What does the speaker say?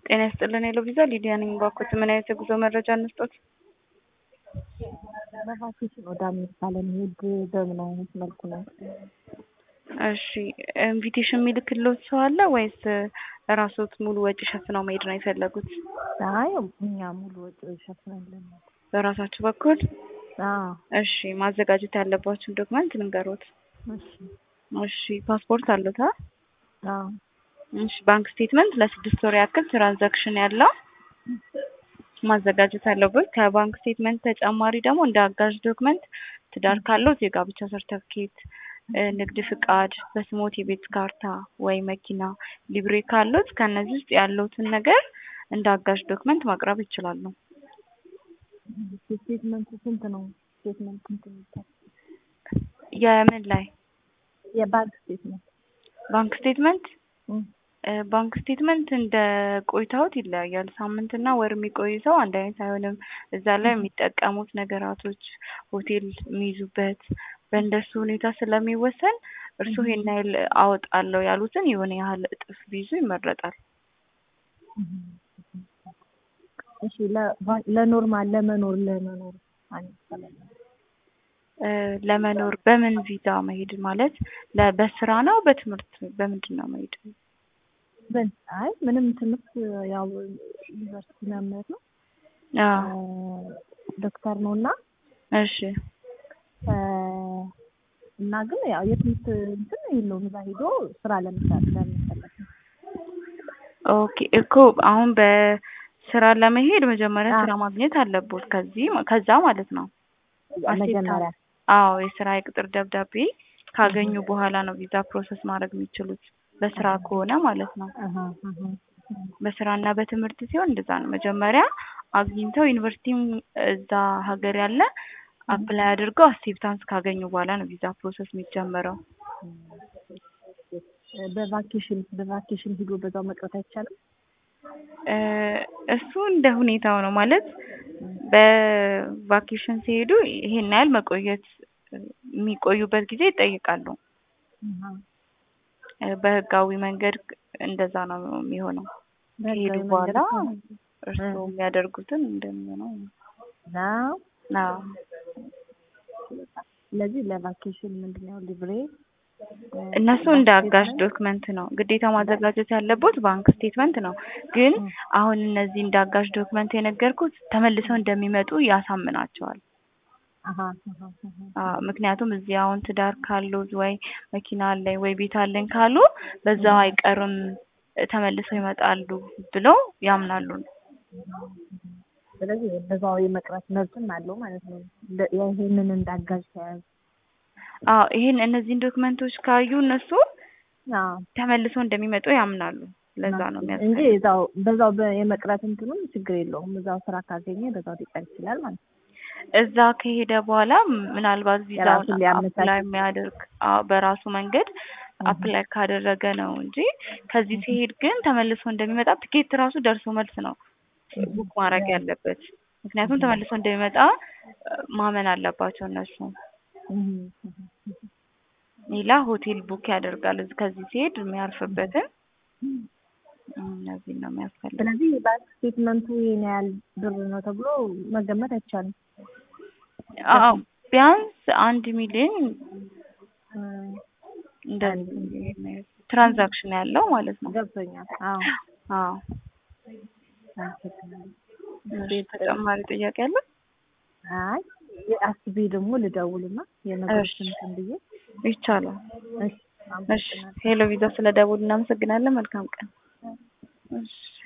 ጤና ይስጥልን ሄሎ ቪዛ ሊዲያ ነኝ። ባኮት ምን አይነት የጉዞ መረጃ እንስጦት? በቫኬሽን ወደ አሜሪካ ለመሄድ በምን አይነት መልኩ ነው? እሺ ኢንቪቴሽን የሚልክልዎት ሰው አለ ወይስ ራስዎት ሙሉ ወጪ ሸፍነው መሄድ ነው የፈለጉት? አይ እኛ ሙሉ ወጪ ሸፍነን በራሳችሁ በኩል? አዎ እሺ ማዘጋጀት ያለባችሁን ዶክመንት ልንገሮት። እሺ እሺ ፓስፖርት አሉት? አዎ እሺ ባንክ ስቴትመንት ለስድስት ወር ያክል ትራንዛክሽን ያለው ማዘጋጀት አለበት። ከባንክ ስቴትመንት ተጨማሪ ደግሞ እንደ አጋዥ ዶክመንት ትዳር ካለዎት የጋብቻ ሰርተፍኬት፣ ንግድ ፍቃድ፣ በስሞት የቤት ካርታ ወይ መኪና ሊብሬ ካለዎት ከእነዚህ ውስጥ ያለዎትን ነገር እንደ አጋዥ ዶክመንት ማቅረብ ይችላሉ። ስቴትመንቱ ስንት ነው? ስቴትመንት ስንት ነው? የምን ላይ የባንክ ስቴትመንት ባንክ ስቴትመንት እም፣ ባንክ ስቴትመንት እንደ ቆይታዎት ይለያያል። ሳምንትና ወር የሚቆይ ሰው አንድ አይነት አይሆንም። እዛ ላይ የሚጠቀሙት ነገራቶች ሆቴል የሚይዙበት በእንደሱ ሁኔታ ስለሚወሰን እርስዎ ይሄን ያህል አወጣለሁ ያሉትን የሆነ ያህል እጥፍ ቢይዙ ይመረጣል። እሺ ለ- ለኖርማል ለመኖር ለመኖር አንድ ሰላም እ ለመኖር በምን ቪዛ መሄድ ማለት ለ- በስራ ነው በትምህርት በምንድን ነው መሄድ? በን አይ ምንም ትምህርት ያው ዩኒቨርሲቲ መምህር ነው አዎ ዶክተር ነው እና እሺ እና ግን ያው የትምህርት እንትን የለውም እዛ ሄዶ ስራ ለመስራት ለመፈለግ ነው። ኦኬ እኮ አሁን በስራ ለመሄድ መጀመሪያ አዎ። ስራ ማግኘት አለቦት ከዚህ ከዛ ማለት ነው። መጀመሪያ አዎ የስራ የቅጥር ደብዳቤ ካገኙ በኋላ ነው ቪዛ ፕሮሰስ ማድረግ የሚችሉት በስራ ከሆነ ማለት ነው። አሃ አሃ በስራና በትምህርት ሲሆን እንደዛ ነው። መጀመሪያ አግኝተው ዩኒቨርሲቲም እዛ ሀገር ያለ አፕላይ አድርገው አክሴፕታንስ ካገኙ በኋላ ነው ቪዛ ፕሮሰስ የሚጀመረው። በቫኬሽን በቫኬሽን ሂዶ በዛው መቅረት አይቻልም? እ እሱ እንደ ሁኔታው ነው ማለት በቫኬሽን ሲሄዱ ይሄን ያህል መቆየት የሚቆዩበት ጊዜ ይጠይቃሉ። አሃ እ በህጋዊ መንገድ እንደዛ ነው የሚሆነው። ከሄዱ በህጋዊ በኋላ መንገድ እርስዎ የሚያደርጉትን እንደሚሆነው ነው። ነው። አዎ ስለዚህ ለቫኬሽን ምንድን ነው ሊብሬ እነሱ እንደ አጋዥ ዶክመንት ነው ግዴታ ማዘጋጀት ያለቦት ባንክ ስቴትመንት ነው። ግን አሁን እነዚህ እንደ አጋዥ ዶክመንት የነገርኩት ተመልሰው እንደሚመጡ ያሳምናቸዋል። አሃ አሃ አሃ አዎ ምክንያቱም እዚህ አሁን ትዳር ካሉት ወይ መኪና አለኝ ወይ ቤት አለኝ ካሉ በዛው አይቀርም ተመልሰው ይመጣሉ ብለው ያምናሉ። ስለዚህ በዛው የመቅረት መብትም አለው ማለት ነው። እንደ- ይሄንን እንዳጋዥ ተያያዙ። አዎ ይሄን እነዚህን ዶክመንቶች ካዩ እነሱ አዎ ተመልሰው እንደሚመጡ ያምናሉ። ለዛ ነው እንጂ የሚያስፈልገው። እዛው በዛው በ- የመቅረት እንትኑም ችግር የለውም። እዛው ስራ ካገኘ በዛው ሊቀር ይችላል ማለት ነው። እዛ ከሄደ በኋላ ምናልባት ቪዛውን የራሱን ሊያመቻች አፕላይ የሚያደርግ አዎ በራሱ መንገድ አፕላይ ካደረገ ነው እንጂ ከዚህ ሲሄድ ግን ተመልሶ እንደሚመጣ ትኬት ራሱ ደርሶ መልስ ነው ቡክ ማድረግ ያለበት። ምክንያቱም ተመልሶ እንደሚመጣ እ ማመን አለባቸው እነሱ። እም፣ ሌላ ሆቴል ቡክ ያደርጋል እዚህ ከዚህ ሲሄድ የሚያርፍበትን እም። እነዚህን ነው የሚያስፈልገው። ስለዚህ ባንክ ስቴትመንቱ ይሄን ያህል ብር ነው ተብሎ መገመት አይቻልም። አዎ ቢያንስ አንድ ሚሊዮን እም፣ እንደዚህ ትራንዛክሽን ያለው ማለት ነው። ገብቶኛል። አዎ አዎ አመሰግናለሁ። እሺ፣ ተጨማሪ ጥያቄ አለ? አይ አስቤ ደግሞ ልደውልና የነገሮችን እንትን ብዬ ይቻላል። እሺ እሺ ሄሎ ቪዛ ስለ ደውል እናመሰግናለን። መልካም ቀን። እሺ